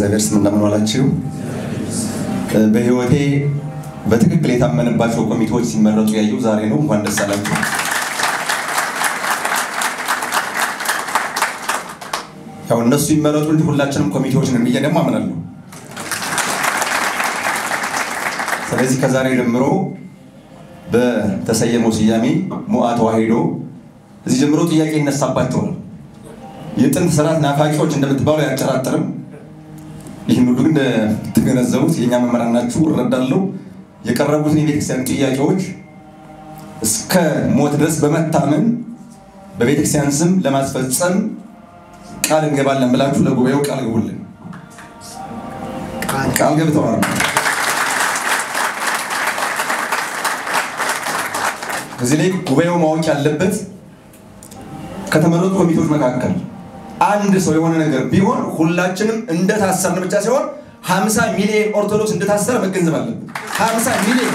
በእግዚአብሔር ስም እንደምን ዋላችሁ። በህይወቴ በትክክል የታመንባቸው ኮሚቴዎች ሲመረጡ ያየው ዛሬ ነው። እንኳን ደስ አላችሁ። ያው እነሱ ይመረጡ እንጂ ሁላችንም ኮሚቴዎች ነን ብዬ ደግሞ አምናለሁ። ስለዚህ ከዛሬ ጀምሮ በተሰየመው ስያሜ ሞዓ ተዋሕዶ እዚህ ጀምሮ ጥያቄ ይነሳባቸዋል። የጥንት ስርዓት ናፋቂዎች እንደምትባሉ አያጠራጥርም። ይህን ሁሉ ግን እንደተገነዘቡት የእኛ መምህራን ናችሁ እረዳለሁ። የቀረቡትን የቤተክርስቲያን ጥያቄዎች እስከ ሞት ድረስ በመታመን በቤተክርስቲያን ስም ለማስፈጸም ቃል እንገባለን ብላችሁ ለጉባኤው ቃል ግቡልን። ቃል ገብተዋል። እዚህ ላይ ጉባኤው ማወቅ ያለበት ከተመረጡ ኮሚቴዎች መካከል አንድ ሰው የሆነ ነገር ቢሆን ሁላችንም እንደታሰርን ብቻ ሲሆን 50 ሚሊዮን ኦርቶዶክስ እንደታሰረ መገንዘብ አለብን። 50 ሚሊዮን